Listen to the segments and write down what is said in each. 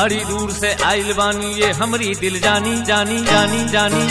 बड़ी दूर से आइल बानी ये हमरी दिल जानी जानी जानी जानी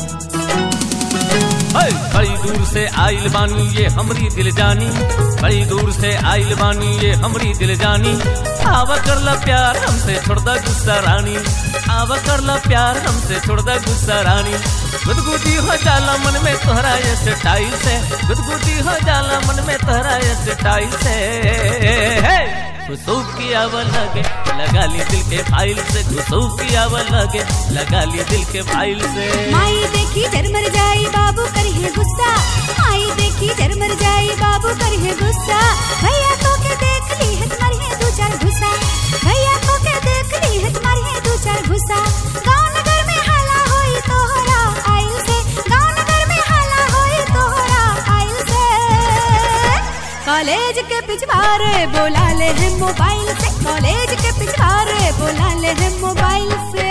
है, बड़ी दूर से आइल बानी ये हमरी दिल जानी बड़ी दूर से आइल बानी ये हमरी दिल जानी आवा कर ला प्यार हमसे छोड़ दा गुस्सा रानी आवा कर ला प्यार हमसे छोड़ दा गुस्सा रानी गुदगुदी हो जाला मन में तोहरा ये स्टाइल से गुदगुदी हो जाला मन में तोहरा ये स्टाइल से हे! घुसू की आवा लगे लगा ली दिल के फाइल से घुसू की आवा लगे लगा ली दिल के फाइल से माई देखी जरमर जाई बाबू करिए गुस्सा माई देखी जरमर जाई बाबू करिए गुस्सा भैया को के देख ली है तुम्हारी है दो चार घुसा भैया को के देख ली है तुम्हारी है दो चार घुसा गाँव नगर में हाला होई तोहरा आइल से गाँव नगर में हाला होई तोहरा आइल से कॉलेज के पिछवारे बोला ले है मोबाइल से कॉलेज के पिछवारे बोला ले है मोबाइल से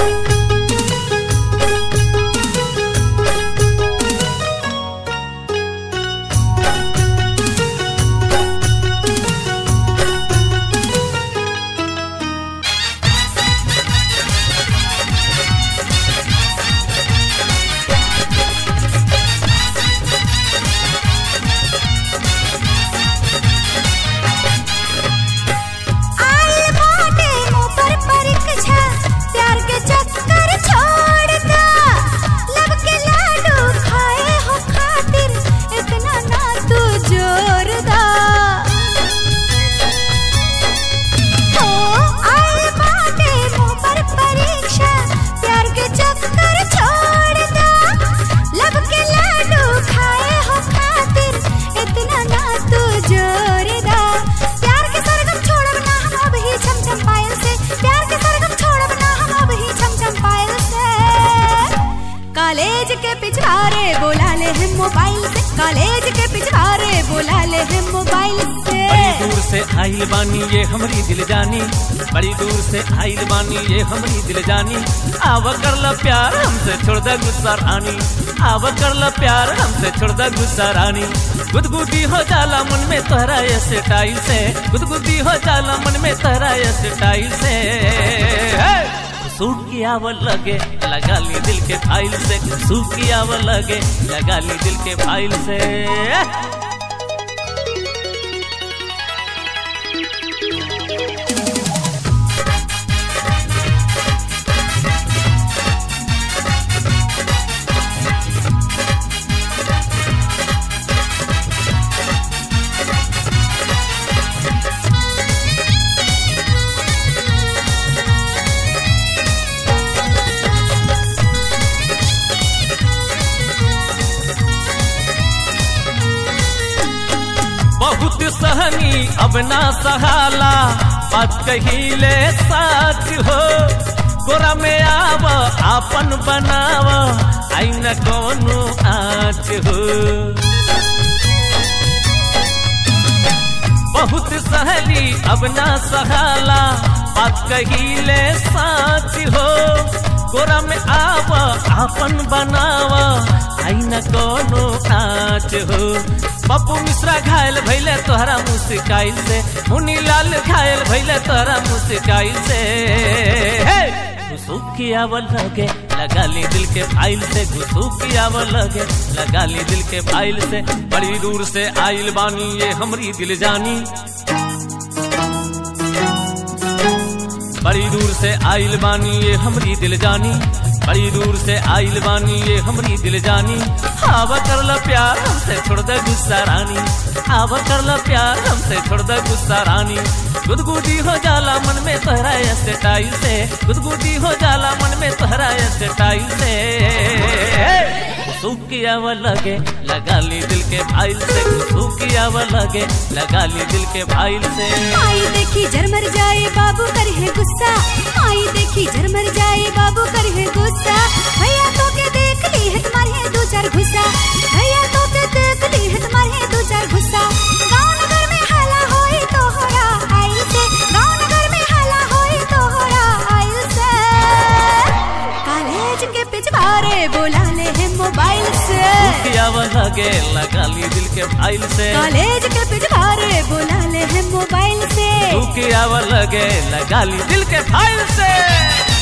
आइल बाटे मुंह पर परीक्षा प्यार के चक्कर छोड़ दा लब के लाडू खाए हो खातिर इतना ना तू जोर दा ओ आइल बाटे मुंह पर परीक्षा प्यार के चक्कर छोड़ दा लब के लाडू खाए हो खातिर इतना ना तू जोर दा प्यार के सरगम छोड़ब ना हम अब ही छम छम पायल से प्यार के सरगम छोड़ब ना हम अब ही छम छम पायल से कॉलेज के पिछवारे बोला ले हम मोबाइल से कॉलेज के पिछवारे बोला ले हम मोबाइल से बड़ी दूर से आइल बानी ये हमरी दिल जानी बड़ी दूर से आइल बानी ये हमरी दिल जानी आवा कर ला प्यार हमसे छोड़ दा गुस्सा रानी आवा कर ला प्यार हमसे छोड़ दा गुस्सा रानी गुदगुदी हो जाला मन में तोहरा ये स्टाइल से गुदगुदी हो जाला मन में तोहरा ये स्टाइल से हे! सूट की आवल लगे लगा ली दिल के फाइल से सूट की आवल लगे लगा ली दिल के फाइल से बहुत सहनी अब ना सहाला बात कहिले साच हो गोरा में आव आपन बनाव आई न कोनो आँच हो बहुत सहली अब ना सहाला बात कहिले साच हो गोरा में आव आपन बनाव आई न कोनो नाच हो पप्पू मिश्रा घायल भैले तोहरा मुस्काइल से मुनी लाल घायल भैले तोहरा मुस्काइल से हे! घुसुकी आवल लगे लगा ली दिल के फाइल से घुसुकी आवल लगे लगा ली दिल के फाइल से बड़ी दूर से आइल बानी ये हमरी दिल जानी बड़ी दूर से आइल बानी ये हमरी दिल जानी बड़ी दूर से आइल बानी ये हमरी दिल जानी आवा कर ला प्यार हमसे छोड़ दे गुस्सा रानी आवा कर ला प्यार हमसे छोड़ दे गुस्सा रानी गुदगुदी हो जाला मन में तोहरा ये स्टाइल से गुदगुदी हो जाला मन में तोहरा ये स्टाइल से सुखी आवा लगे लगा ली दिल के फाइल से सुखी आवा लगे लगा ली दिल के फाइल से आई देखी झरमर जाए बाबू करे है गुस्सा आई देखी झरमर जाए बाबू करे है गुस्सा भैया तो के देख ली है तुम्हारे है दो चार घुसा भैया तो के देख ली है तुम्हारे है दो चार घुसा गाँव नगर में हाला होई तोहरा आइल से गाँव नगर में हाला होई तोहरा आइल से कॉलेज के पिछवारे बोला ले है मोबाइल से सुखी आवा लगे लगा ली दिल के फाइल से कॉलेज के पिछवारे बुला ले है मोबाइल से तू के आव लगे लगा ली दिल के फाइल से